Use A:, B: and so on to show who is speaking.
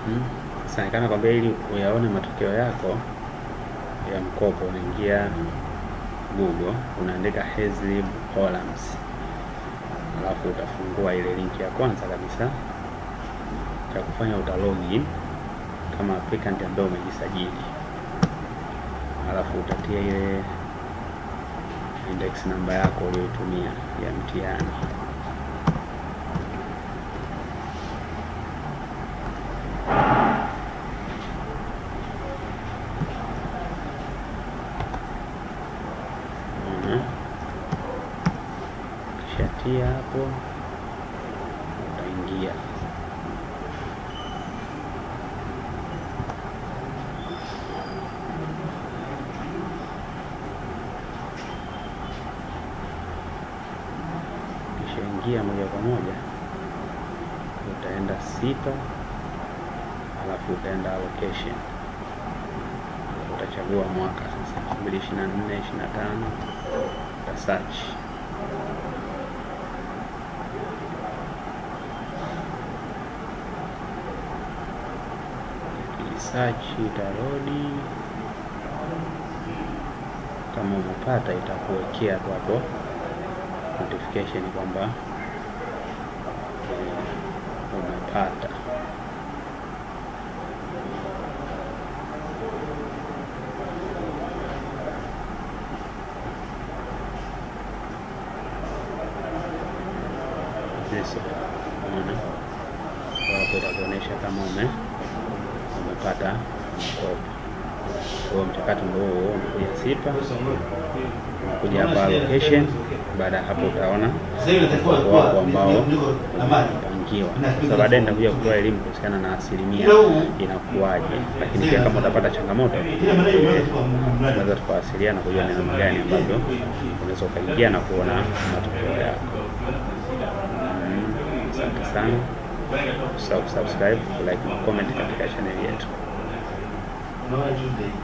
A: Mm. Sasa nikana kwambia ili uyaone matokeo yako ya mkopo unaingia Google unaandika Hazlib Hollands, alafu utafungua ile linki ya kwanza kabisa, cha kufanya uta login kama applicant ambaye umejisajili, alafu utatia ile index namba yako uliyoitumia ya mtihani. Unaona? Ukishatia hapo utaingia ukishaingia moja kwa moja utaenda sita, alafu utaenda allocation, utachagua mwaka sasa 2024 25 uta search search itarodi, kama umepata itakuwekea tu hapo notification kwamba eh, umepata. Yes, unaona Kwa hapo itakuonyesha kama ume umepata mkopo. Kwa hiyo mchakato ndio huo, unakuja sipa, unakuja hapa allocation. Baada ya hapo utaona mkopo wako ambao umepangiwa. Sasa baadaye nitakuja kutoa elimu kuhusiana na asilimia inakuwaje, lakini pia kama utapata changamoto unaweza tukawasiliana kujua ni namna gani ambavyo unaweza ukaingia na kuona matokeo yako. Mm, Asante sana, usisahau kusubscribe, kulike na comment katika chaneli yetu.